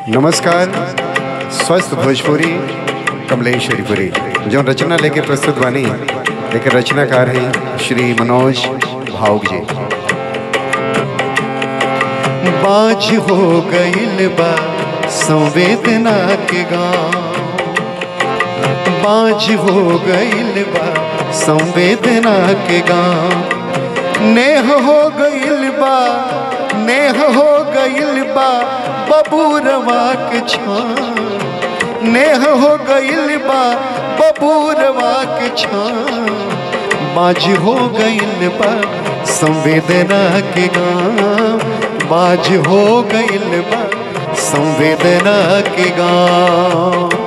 नमस्कार स्वस्थ भोजपुरी कमलेश हरिपुरी जो रचना लेके प्रस्तुत बानी लेके रचनाकार हैं श्री मनोज भावुक जी बाज हो गईल बा संवेदना के गाँव बाज हो गईल बा संवेदना के गाँव नेह हो गईल बा नेह हो गईल बा बबूरवा के छान नेह हो गईल बा बबूरवा के छान बाज हो गईल बा संवेदना के गाँव बाज हो गईल बा संवेदना के गाँव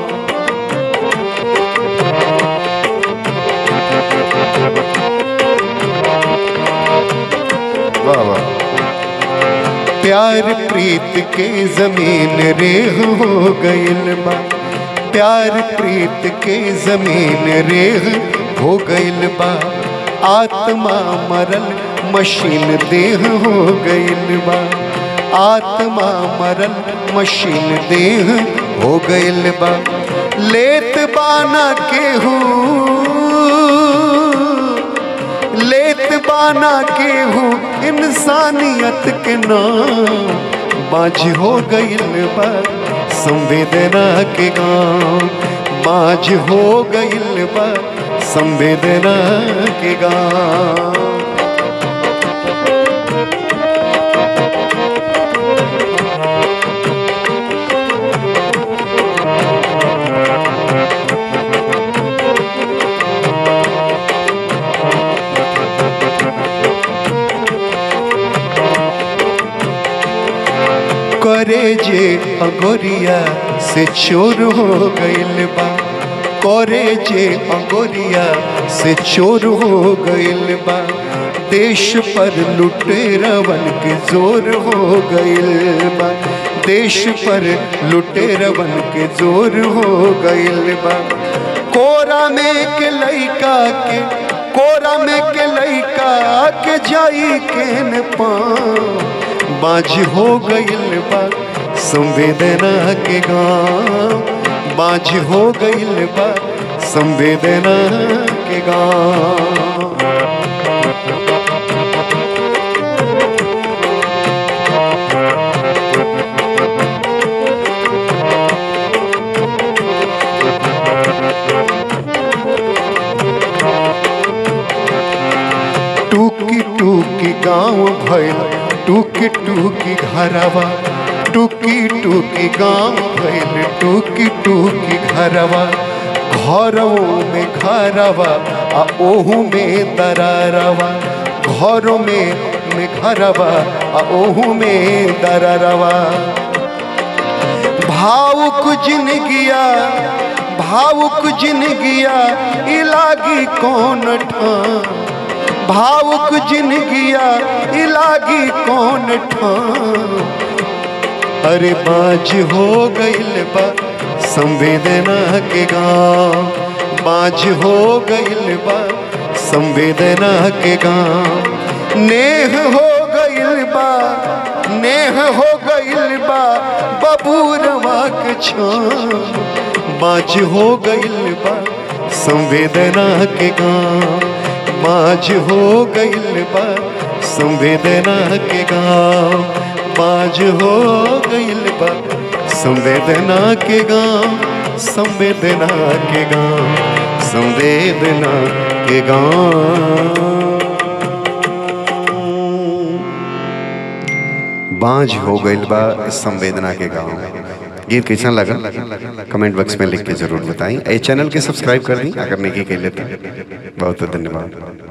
वाह वाह प्यार प्रीत के जमीन रेह हो गईल बा प्यार प्रीत के जमीन रेह हो गईल बा आत्मा मरल मशीन देह हो गईल बा आत्मा मरल मशीन देह हो गईल बा लेत बाना केहू लेत बाना केहू इंसानियत के नाम बाज हो गईल बा संवेदना के गाँव बाज हो गईल बा संवेदना के गाँव करे जे अगोरिया से चोर हो गईल बा करे जे अगोरिया से चोर हो गईल बा देश पर लुटेरवन के जोर हो गईल बा देश पर लुटेरवन के जोर हो गईल बा कोरा में के लइका के कोरा में के लइका के जाई के न पाँ बाज हो गईल बा संवेदना के गाँव बाज हो गईल बा संवेदना के गाँव टूकी टूकी गाँव भइल टूकी टूकी घरवा टूकी टूकी गाँव भइल टूकी टूकी घरवा घरों में घरवा आ ओहू में दरारवा घरों में में घरवा आ ओहू में दरारवा भावुक जिनगिया भावुक जिनगिया इलागी कौन ठान भावुक जिनगिया इलागी कौन ठान अरे बाज हो गईल बा संवेदना के गाँव बाज हो गईल बा संवेदना के गाँव नेह हो गईल बा नेह हो गईल बा बबूरवा के छान बाज हो गईल बा संवेदना के गाँव बाज हो गईल बा संवेदना के गाँव बाज हो गईल बा संवेदना के गाँव संवेदना के गाँव संवेदना के गाँव बांझ हो गईल बा संवेदना के गाँव गीत कैसा लगा कमेंट बॉक्स में लिख के जरूर बताएं ए चैनल के सब्सक्राइब कर दी अगर नहीं की लेते बहुत बहुत धन्यवाद